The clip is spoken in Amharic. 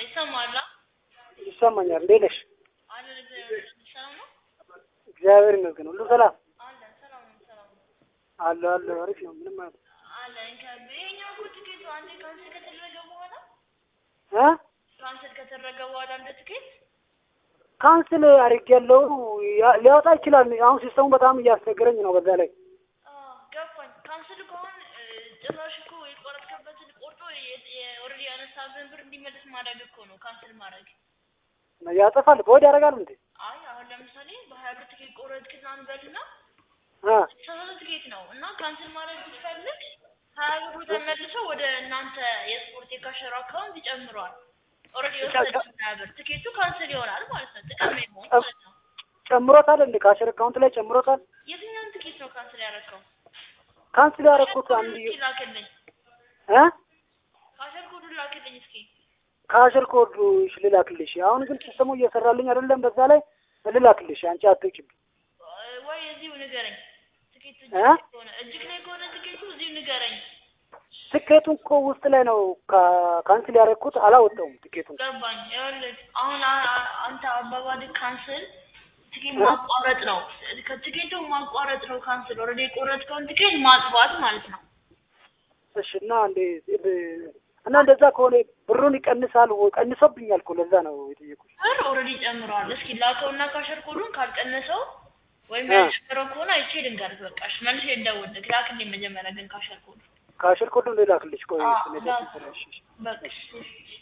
ይሰማል? ይሰማኛል። እንዴት ነሽ? አለን እግዚአብሔር ይመስገን። ሰላም ነው? እግዚአብሔር ይመስገን። ሁሉ ሰላም አለን ሰላም ነው። ሰላም ነው። አለ አለ። አሪፍ ነው። ምንም ማለት አለን ከብ ይሄኛው እኮ ትኬቱ አንዴ ካንስል ከተደረገ በኋላ እ ካንስል ከተደረገ በኋላ እንደ ትኬት ካንስል አድርጌያለሁ። ያ- ሊያወጣ ይችላል። አሁን ሲስተሙ በጣም እያስቸገረኝ ነው። በዛ ላይ አዎ ገባኝ። ካንስል ከሆን ጭራሽ እኮ የቆረጥክበትን ቆርጦ ኦልሬዲ ያነሳብህን ብር እንዲመለስ ማድረግ እኮ ነው ካንስል ማድረግ። ያጠፋል። በወድ ያደርጋል እንዴ? አይ አሁን ለምሳሌ በሀያ ብር ትኬት ቆረጥክና እንበልና አ ሰላሳ ትኬት ነው እና ካንስል ማድረግ ብትፈልግ ሀያ ብሩ ተመልሶ ወደ እናንተ የስፖርት የካሸሩ አካውንት ይጨምረዋል። ኦልሬዲ የወሰድን ሀያ ብር ትኬቱ ካንስል ይሆናል ማለት ነው። ጥቅም የለውም ማለት ነው። ጨምሮታል እንዴ? ካሽር አካውንት ላይ ጨምሮታል። የትኛውን ትኬት ነው ካንስል ያደረገው? ካንስል ያደረኩት አንድ እስኪ ላክልኝ። እ ካሸር ኮዱን ላክልኝ እስኪ። ካሽር ኮድ እሺ፣ ልላክልሽ። አሁን ግን ሲስተሙ እየሰራልኝ አይደለም። በዛ ላይ ልላክልሽ። አንቺ አትውጭብኝ። ወይ እዚሁ ንገረኝ። ትኬቱ እጅግ እ? ላይ ከሆነ እጅግ ላይ ከሆነ ትኬቱ እዚሁ ንገረኝ። ትኬቱን እኮ ውስጥ ላይ ነው ካ- ካንስል ያደረኩት። አላወጣውም ትኬቱን። ገባኝ። ይኸውልህ አሁን አ- አ- አንተ አባባልህ ካንስል ትኬት ማቋረጥ ነው። ከትኬቱ ማቋረጥ ነው ካንስል። ኦልሬዲ የቆረጥከውን ትኬት ማጥፋት ማለት ነው። እሺ እና እንዴ እና እንደዛ ከሆነ ብሩን ይቀንሳል ወይ? ቀንሶብኛል እኮ ለዛ ነው የጠየኩሽ። ብር ኦልሬዲ ጨምረዋል። እስኪ ላከውና ካሸር ኮዱን ካልቀነሰው ወይም አ። ያልጨመረው ከሆነ አይቼ ልንገርህ። በቃሽ መልሼ እንደውልህ ላክልኝ መጀመሪያ ግን ካሸር ኮዱን ካሽር ኮዱን ልላክልሽ። ቆይ አ፣ ስለ ላክ። እሺ፣ እሺ። በቃ